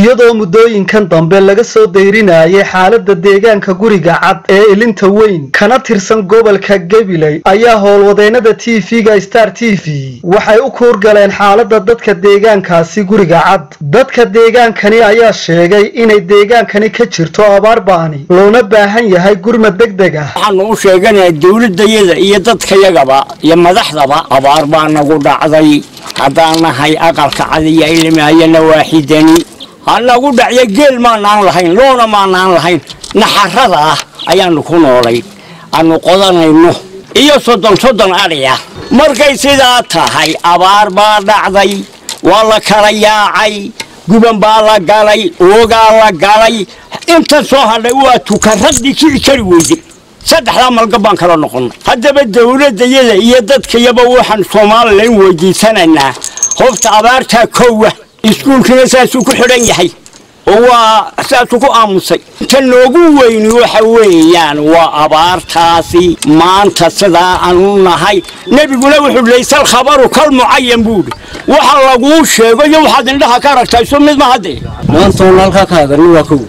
iyadoo muddooyinkan dambe laga soo dayrinayay xaalada deegaanka guriga cad ee ilinta weyn kana tirsan gobolka gabiley ayaa howlwadeennada t v-ga star t v waxay u kuurgaleen xaalada dadka deegaankaasi guriga cad dadka deegaankani ayaa sheegay inay deegaankani ka jirto abaar ba'ani loona baahan yahay gurmad degdeg ah waxaanu u sheeganayaa dowladayada iyo dadkayagaba iyo madaxdaba abaar baa nagu dhacday haddaan nahay aqalka cadiya ilmaayana waaxidani ha nagu dhacya geel maanaan lahayn loona maanaan lahayn naxarada ah ayaanu ku noolay aanu qodanayno iyo soddon soddon adhiya markay sidaa tahay abaar baa dhacday waa la kala yaacay guban baa la galay oogaa la galay intan soo hadhay waa tukaradii kici kari weyday saddexdaa malgab baan kala noqonnay haddaba dowladdayada iyo dadkayaba waxaan somalilan weydiisanaynaa hobta abaartaa kowa iskuulkiina saasuu ku xidhan yahay oo waa saasuu ku aamusay inta noogu weyni waxa weeyaan waa abaartaasi maanta sidaa aanu nahay nebiguna wuxuu laysal khabaru kal mucayan buudhi waxa laguu sheego iyo waxaad indhaha ka aragtaa isu mid ma hadde maanta oon halkaa ka hadalni waa kow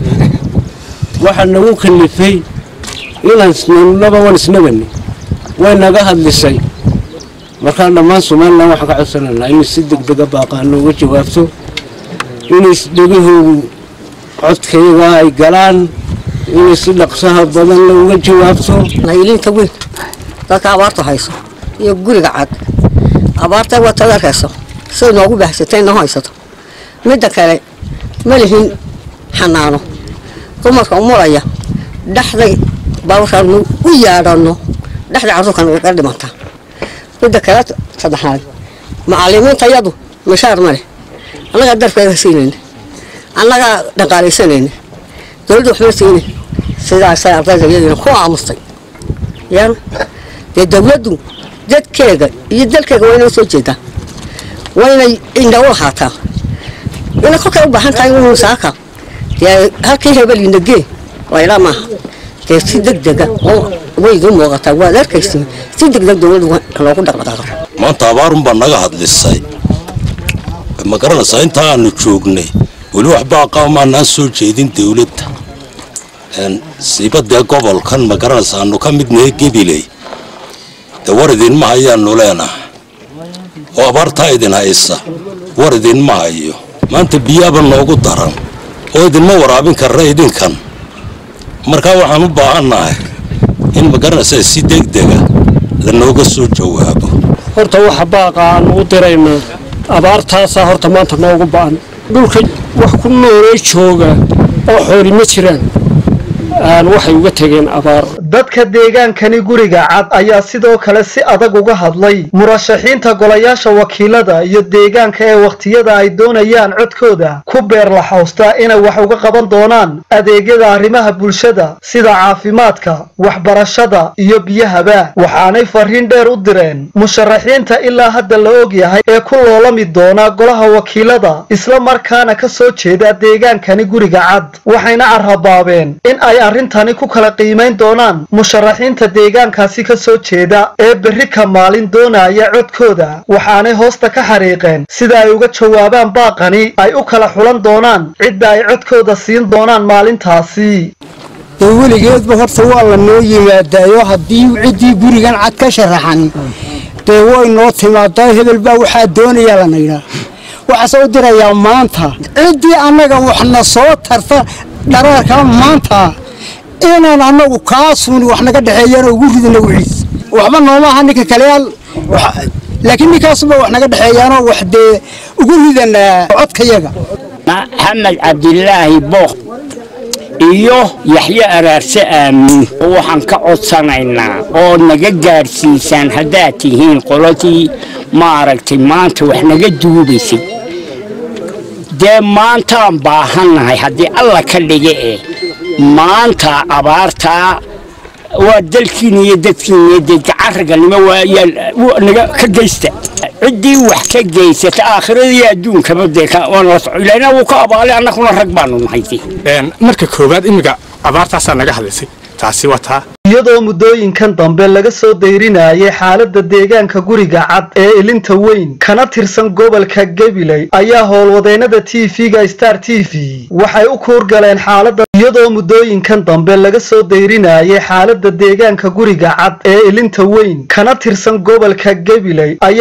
waxaa nagu kalifay inaan isnanaba waan isnabani way naga hadlisay markaan dhammaan somalilan waxaan ka codsanaynaa inay si degdega baaqaano uga jawaabto inay dhegahoodu codkayga ay galaan inay si dhaqsaha badan la uga jawaabto nayliinta weyn dadka abaartu hayso iyo guriga cad abaarta waa tada arkayso siday noogu baahsatay noo haysato midda kale ma lihin xanaano dumarka umulaya dhexday baawarkaanu u yaadhano dhexda carruurkan ga dhimanta midda kale saddexaad macalimiinta yadu mashaar ma leh annagaa darfeega siinayna annagaa dhaqaalaysanayna dowladda waxma siina sidaasay ardayda iyadiina ku aamustay yan dee dowladdu dadkeega iyo dalkeega waa inay soo jeedaa waa inay indha u lahaataa inay kolkay u baahan tahay inu saaka dee halkii hebelinagee laylaa maaha dee si degdega waydu muuqataa waad arkaysa si degdeg dowladdu loogu dhaqdhaqaaqo maanta abaarunbaa naga hadlisay ma garanaysaa intaa aanu joognay weli waxbaa qaamaanaan soo jeedin dowladda siibadee gobolkan ma garanaysa aanu ka midnahay gebiley dee war idinma hayaanu leenahay oo abaartaa idin haysa war idinma hayo maanta biyaaba noogu daran oo idinma waraabin karra idinkan markaa waxaan u baahannahay in ma garanaysaa si degdega lanooga soo jawaabo horta waxa baaqa aanu u diraynaa abaartaasaa horta maanta noogu ba'an dhulka wax ku noolay jooga oo xooli ma jiraan waxay uga tegeen abaar dadka deegaankani guriga cad ayaa sidoo kale si adag uga hadlay murashaxiinta golayaasha wakiilada iyo deegaanka ee wakhtiyada ay doonayaan codkooda ku beer laxawstaa inay wax uga qaban doonaan adeegyada arrimaha bulshada sida caafimaadka waxbarashada iyo biyahaba waxaanay fariin dheer u direen musharaxiinta ilaa hadda la og yahay ee ku loolami doona golaha wakiilada isla markaana ka soo jeeda deegaankani guriga cad waxayna carrabaabeen in ay arrintani ku kala qiimayn doonaan musharaxiinta deegaankaasi ka soo jeeda ee berri ka maalin doonaya codkooda waxaanay hoosta ka xariiqeen sida ay uga jawaabaan baaqani ay u kala xulan doonaan cidda ay codkooda siin doonaan maalintaasi dee weligeedba horta waa la noo yimaadaayo haddii ciddii gurigan cad ka sharaxan dee way noo timaadaa hebel baa waxaa doonayaa lana yidhaa waxaase u dirayaa maanta ciddii annaga waxna soo tarta dharaarka maanta inaan annagu kaasuun wax naga dhexeeyaan ugu ridina wiciis waxba noomaaha ninka kaleyaal laakiin ninkaasuba wax naga dhexeeyaanoo wax dee ugu ridanaa codkayaga maxamed cabdilaahi book iyo yaxye araarse aamin waxaan ka codsanaynaa oo naga gaadhsiisaan haddaad tihiin qoladii maaragtay maanta wax naga duubaysay dee maantaan baahannahay haddii alla ka dhiga eh maanta abaartaa waa dalkiina iyo dadkiina iyo dee gacanragalnimo waa naga ka geysta ciddii wax ka geysata aakhiradiiyo adduunkaba dee ilaahna wuu ka abaalay annaguna rag baanu nahay marka koowaad imiga abaartaasaa naga hadlaysay taasi waa taa iyadoo muddooyinkan dambe laga soo dayrinayay xaaladda deegaanka guriga cad ee ilinta weyn kana tirsan gobolka gabiley ayaa howlwadeennada t v-ga star t v waxay u kuurgaleen xaaladda iyadoo muddooyinkan dambe laga soo dayrinayay xaaladda deegaanka guriga cad ee ilinta weyn kana tirsan gobolka gabiley